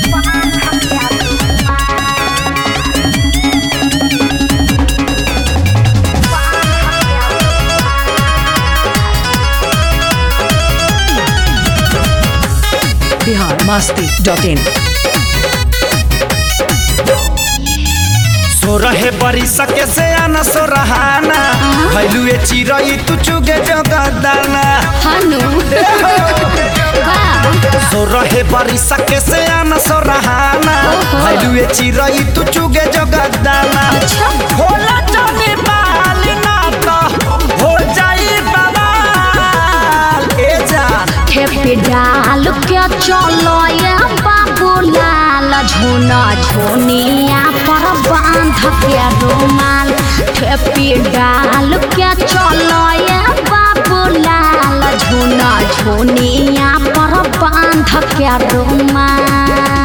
Bihar Masti dot in सो रहे बरी सके से आना सो रहाना भैलू ए चिरई तू चुगे जगदाना हनु सो रहे बरी सके से आना सो रहाना ओहो। भैलू ए चिरई तू चुगे जगदाना अच्छा। होला जाने बाली ना तो हो जाई बवाल ए जान खेपे डाल के चलो ये बाबू लाल झोना झोनिया पर बांध के रुमाल खेपे डाल के चलो ये बाबू लाल झोना झोनिया पर बांध के रुमाल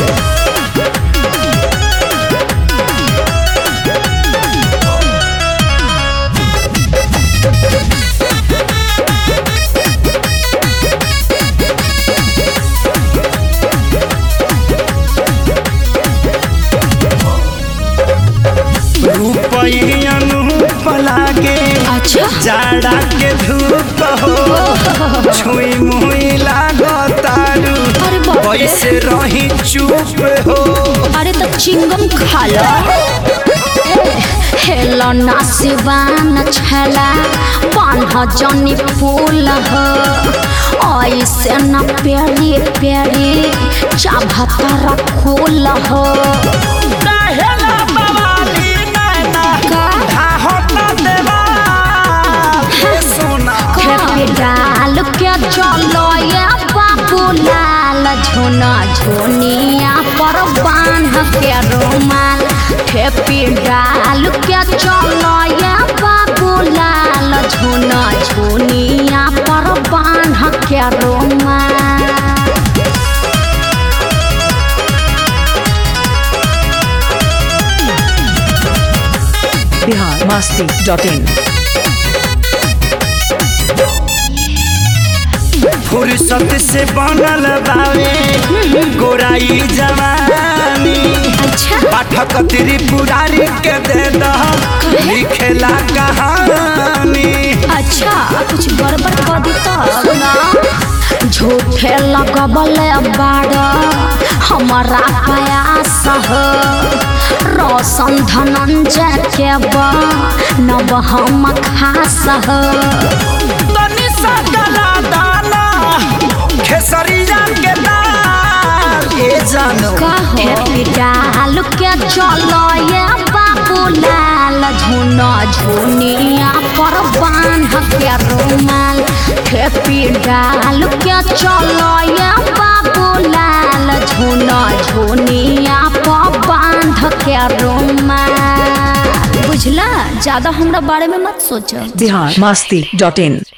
रूपई अनूप लागे अच्छा जाड़ा के धूप हो छुई मुई लागो तारू अरे बाप रे। कैसे रही चुप हो अरे तो चिंगम खा लो हेलो नासिवान छला बान्ह जनी फूल हो ऐसे न प्यारी प्यारी चाभतर फूल हो काहेला बवाली नैना का? धाहो न देवा हे सोना खेपी डाल के चलो ये बाबू लाल झोना झोनिया पर बांध के रुमाल खेपी डाल के चलो ये बाबू लाल झोना झोनिया पर बांध के रुमाल बिहार मस्ती डॉट इन फुर्सत से बनल बावे गोराई जवानी अच्छा पाठक त्रिपुरारी के दे दह लिखेला कहानी अच्छा कुछ गड़बड़ कर दी तो ना झूठे लगबल बाड़ हमारा प्रयास हो रोशन धनंजय के बा नब हम खास हो तनी सा गला दाना खेसरिया के दाल ए जानो कहे डाल के चलो ये बाबू लाल झुना झुनिया पर बांध के रुमाल खेपी डाल के चलो ये बाबू लाल झुना झुनिया पर बांध के रुमाल बुझला ज्यादा हमरा बारे में मत सोचो बिहार मस्ती डॉट इन